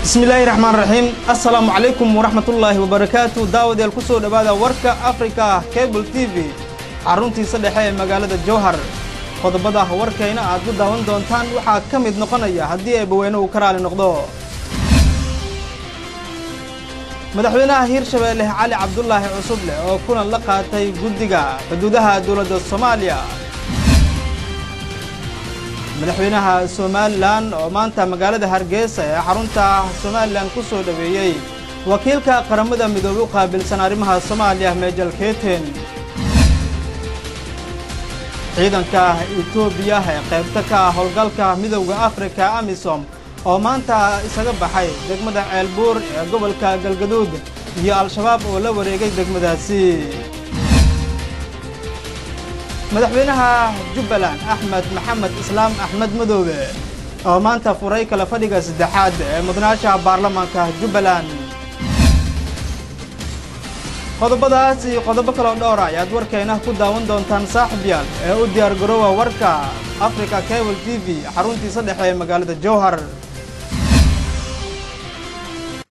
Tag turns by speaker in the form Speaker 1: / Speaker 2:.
Speaker 1: bismillaahi raxmaan raxiim assalaamu calaykum waraxmatullaahi wabarakaatu daawadeel ku soo dhowaada warka afrika cable t v xaruntiisa dhexe ee magaalada jowhar qodobada warkayna aad ku daawan doontaan waxaa ka mid noqonaya haddii eebbaweyne uu ka raali noqdo madaxweynaha hiirshabeelle cali cabdulaahi cusuble oo kulan la qaatay guddiga xuduudaha dowladda soomaaliya madaxweynaha somalilan oo maanta magaalada hargeysa ee xarunta somalilan ku soo dhoweeyey wakiilka qaramada midoobe u qaabilsan arrimaha soomaaliya meejal keten ciidanka etoobiya ee qaybta ka ah howlgalka midowda afrika amisom oo maanta isaga baxay degmada ceelbuur ee gobolka galgaduud iyo al-shabaab oo la wareegay degmadaasi madaxweynaha jubbaland axmed maxamed islaam axmed madoobe oo maanta furay kala fadhiga saddexaad ee mudnaasha baarlamaanka jubbaland qodobadaas iyo qodobo kaloo dhowra ayaad warkayna ku daawan doontaan saaxiibyaal ee u diyaar garoowa warka africa cable t v xaruntiisa dhexe ee magaalada jowhar